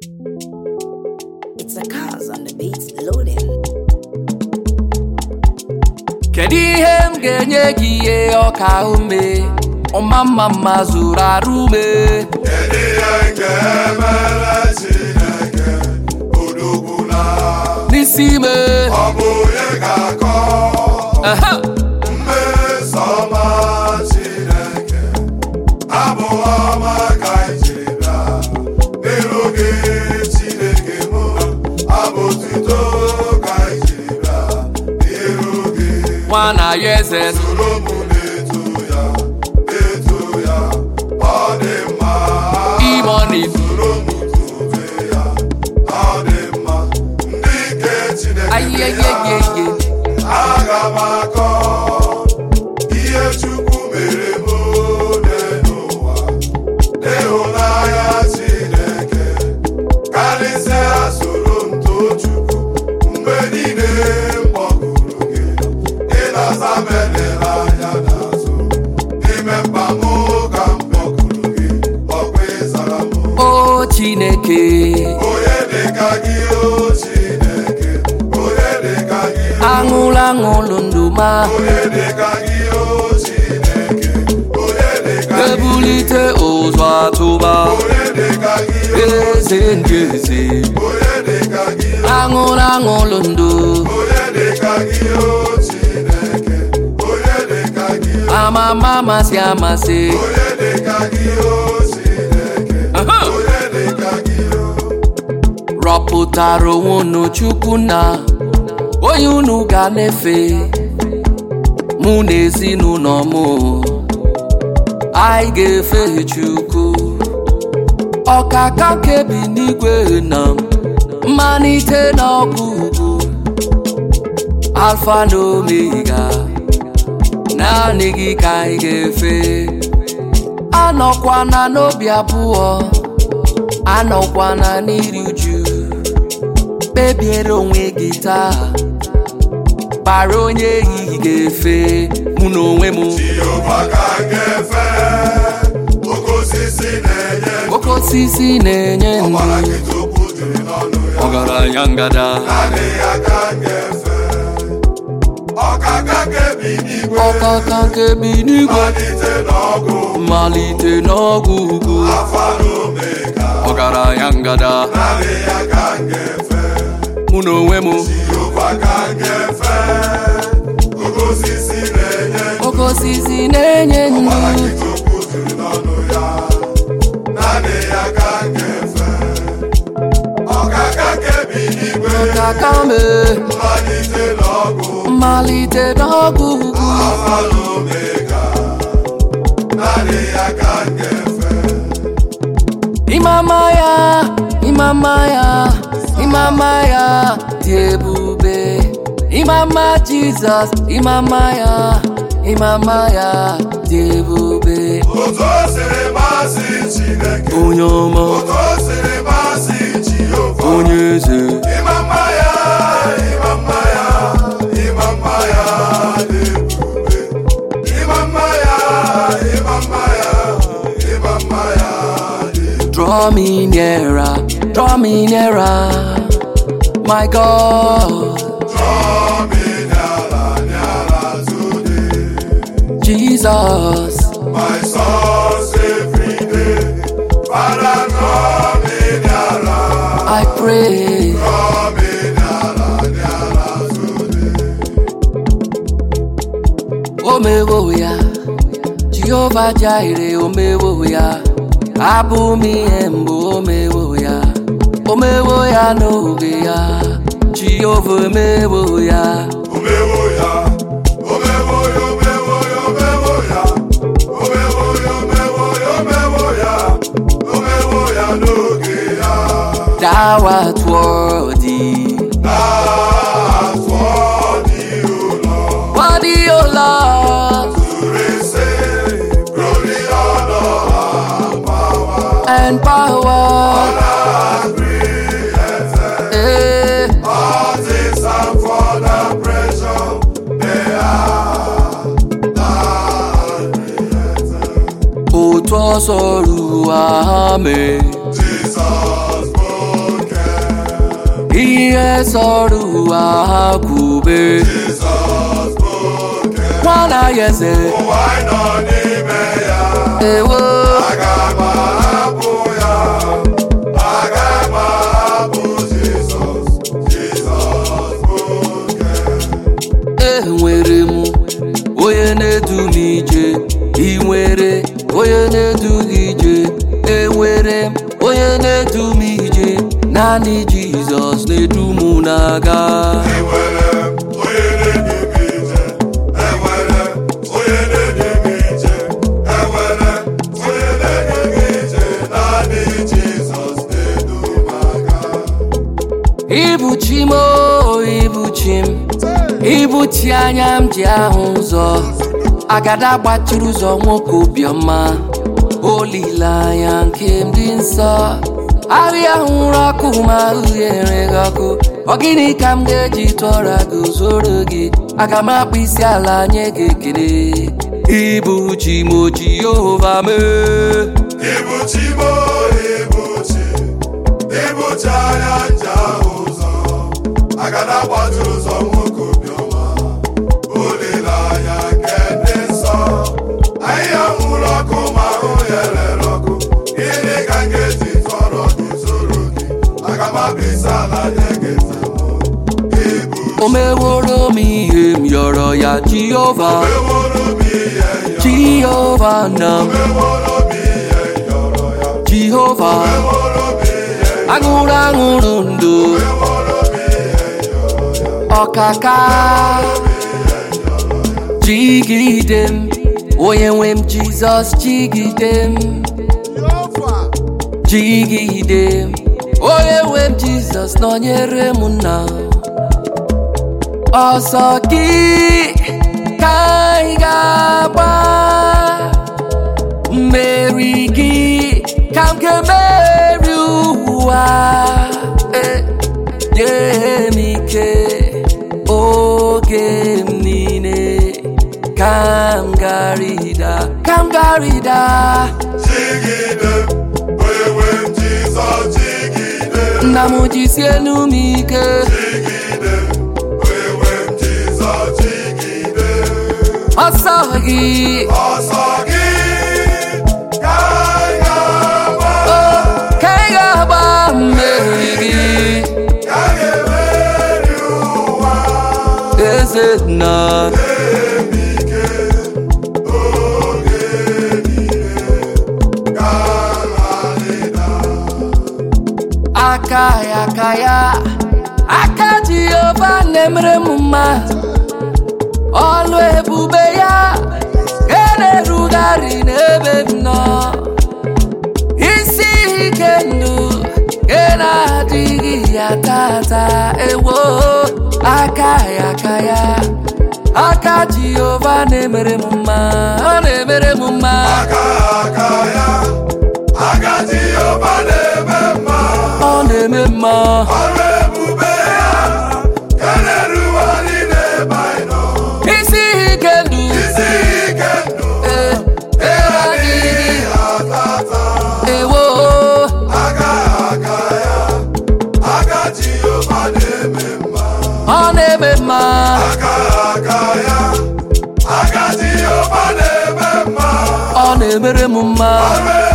It's a cause on the beats loading. kedu ihe m ga-enye gị ihe ọka ume ọma mma mma zuru arụ ume Kedu ihe ga-emere Chineke odogbula n'isi ime ọ bụ onye ga-akọ Aha! mmeso ọma Chineke abụ ọma ka iji bịa n'iru gị Chineke mụ abụ otuto ka iji bịa n'iru gị nwa na ya eze soro m na-eto ya na-eto ya ọ dị mma imoni soro m tobe ya ọ dị mma ndị nke Chineke ya ayeyeyeye aga m akọ ihe Chukwu mere m ole n'ụwa n'ịhụnanya Chineke karịsịa soro m too Chukwu mgbe niile m kpọkuru gị ị na-asa m elere anya n'azụ n'ime mkpa m ka m kpọkuru gị ọkwa ịzara m o chineke onye dịka gị o Chineke onye dịka gị o aṅụlụ aṅụlụ ndụ ma onye dịka gị o Chineke onye dịka gị ebulite ụzọ atụba onye dịka gị o eze ndị eze onye dịka gị o aṅụlụ aṅụlụ ndụ onye dịka gị o Chineke onye dịka gị o amama amasị amasị onye dịka gị o Chineke Aha! onye dịka gị o rọpụtara onwe unu chukwu na onye unu ga na-efe mụ na ezinụlọ m anyị ga-efe chukwu ọkaka kebi n'igwe na mmalite na ọgwụgwụ alfa na omega naanị gị ka anyị ga-efe anọkwana n'obi abụọ anọkwana n'iri uju kpebiere onwe gị taa kpara onye ehihie ga-efe mụ na onwe m Jehova ka m ga-efe oke osisi na-enye oke osisi na-enye ọgbara ndụ gị tupu jiri n'ọnụ ya ọgaranya ngada naanị ya ka m ga-efe ọkaka kebi n'igwe ọkaka nke bi n'igwe malite n'ọgụ mmalite n'ọgwụ ugwu afa na omega ọgaranya ngada naanị ya ka m ga-efe mụ na onwe m Jehova ka m ga-efe oke osisi na-enye oke osisi na-enye ọgbara ndụ gị tupu jiri n'ọnụ ya naanị ya ka m ga-efe ọkaka kebi n'igwe ọkaka me mmalite n'ọgụ mmalite n'ọgwụ ugwu Alfa na Omega, naanị ya ka m ga-efe. Imama ya, imama ya, imama ya dị ebube. Imama Jizọs, imama ya, imama ya dị ebube. Otu o siri masị Chineke, Onye ọma, otu o siri masị Jehova. onye eze, Ịma mma ya, ịma mma ya, ịma mma ya dị ebube. Ịma mma ya, ịma mma ya, ịma mma ya dị ebube. draw me nearer, draw me nearer, my God, Draw me nearer, nearer today. Jesus. My source every day. Father, draw me nearer, I pray, draw me nearer, nearer today. omewo ya, Jehova Jireh, omewo ya, abụ m ihe mbụ omewo ya, omewo ya n'oge ya, Jehova omewo ya, Omewo ya, omewo ya, omewo ya, omewo ya. Omewo ya, omewo ya, omewo ya. Omewo ya n'oge ya. thou art worthy, That's what you know. worthy, O Lord, To receive glory, honor, and power. and power, And created. eh, All things are for the pressure they are not created. otu ọsọ ruo ha mee. Jesus, ihe sọrọ ụwa ha kwube Jizọs bụ oke nwana ya eze ụwa anyị nọ n'ime ya ewo aga m ahapụ ya aga m ahapụ Jizọs Jizọs bụ oke enwere m onye na-edu m ije ị nwere onye na-edu gị ije enwere m onye na-edu m ije naanị jizọs na-edu m na-aga enwere m onye na-edu m ije enwere m onye na-edu m ije enwere m onye na-edu m ije naanị Jizọs na-edu m aga ibuchi m o ibuchi m ibuchi anya m ji ahụ ụzọ agada gbachiri ụzọ nwoke obiọma olileanya nke m dị nsọ ahịa hụrụ ọkụ ma uhie enweghị ọkụ ọ gịnị ka m ga-eji tụọra gị zoro gị aga m akpụ isi ala nye gị ekele ibuchi m o jehova mee Ibuchi mo ibuchi ibuchi anya nje ahụ ụzọ agada gbachiri ụzọ nwoke obiọma olileanya nke ndị nsọ ahịhịa nwụrụ ọkụ ma ahụ ya rere ọkụ gịnị ka m ga-eji tọrọ gị zoro gị aga m abịsa ala nye gị nzemụ ibu o meworo m ihe m yọrọ ya jehova meworo m ihe yọ jehova na m meworo m ihe yọrọ ya jehova meworo m ihe aṅụrụ aṅụrụ ndụ meworo m ihe yọrọ ya ọkaka jigide m onye nwe m jizọs jigide m jigide m onye nwe m jizọs nọnyere m nna ọsọ gị ka anyị ga-agba mmeri gị ka m ga-emeri ụwa Eh, nye m ike oge m niile ka m garịda ka m garịda Jigide onye nwe m Jizọs jigide nna m jisie enu m ike jigide onye nwe m Jizọs jigide ọsọ gị ọsọ gị ka anyị ga-agba ka ị ga-agba mmeri gị ka anyị ga-emeri ụwa eze nna ike oge niile ka anyị aka ya aka ya aka jehova na-emere m mma ọlụ ebube ya ga na-erugharị n'ebe m nọ isi ike ndụ ga na-adịghị ya tata ewo aka ya aka ya aka jehova na-emere m mma ọ na-emere m mma aka aka ya aka Jehova na-eme mma ọ na-eme mma ọrụ ebube ya ka na-erugharị n'ebe anyị nọ isi ike ndụ isi ike ndụ eh, adịghị atata ewo aka aka ya aka Jehova na-eme mma ọ na-eme mma aka aka ya aka Jehova na-eme mma ọ na-emere m mma ọrụ